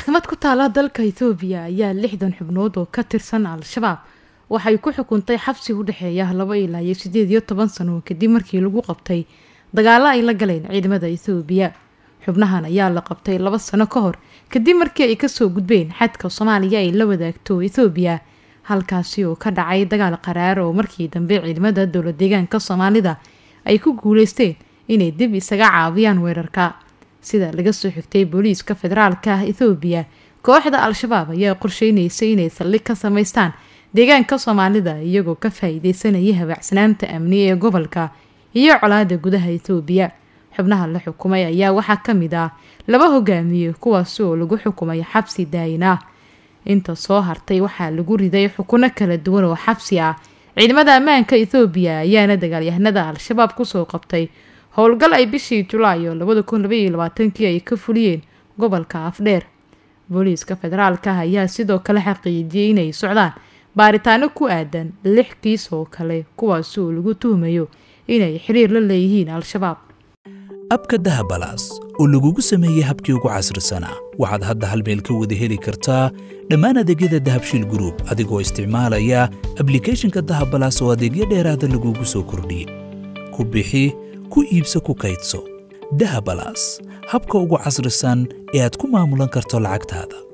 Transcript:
maxkamad ku taala dalka ethoobiya ayaa lixdan xubnood oo ka tirsan al-shabaab waxay ku xukuntay xabsi u dhexeeya laba ilaa iyo sideed iyo toban sano kadib markii lagu qabtay dagaalo ay la galeen ciidamada ethoobiya xubnahan ayaa la qabtay laba sano ka hor kadib markii ay kasoo gudbeen xadka soomaaliya ay la wadaagto ethoobiya halkaasi oo ka dhacay dagaal qaraar oo markii dambe ciidamada dowla deegaanka soomaalida ay ku guuleysteen inay dib isaga caawiyaan weerarka sida laga soo xigtay booliiska federaalka ah ethoobiya kooxda al-shabaab ayaa qorsheynaysay inay saldhig ka samaystaan deegaanka soomaalida iyagoo ka faa-iideysanaya habaacsanaanta amni ee gobolka iyo colaada gudaha ethoobiya xubnaha la xukumay ayaa waxaa ka mid ah laba hogaamiye kuwaasi oo lagu xukumay xabsi daayin ah inta soo hartay waxaa lagu riday xukuno kala duwan oo xabsi ah ciidamada ammaanka ethoobiya ayaana dagaalyahanada al-shabaab kusoo qabtay howlgal ay bishii julaayo labada kun labaiyo labaatankii ay ka fuliyeen gobolka afdheer booliiska federaalka ah ayaa sidoo kale xaqiijiyey inay socdaan baaritaano ku aadan lix kiis oo kale kuwaasi oo lagu tuhmayo inay xiriir la leeyihiin al-shabaab abka dahabalaas oo lagugu sameeyey habkii ugu casrisanaa waxaad hadda hal meel ka wada heli kartaa dhammaan adeegyada dahabshiil gruub adigoo isticmaalaya ablikhethonka dahabalaas oo adeegyo dheeraada lagugu soo kordhiyey ku bixi ku iibso ku kaydso dahabalaas habka ugu casrisan ee aad ku maamulan karto lacagtaada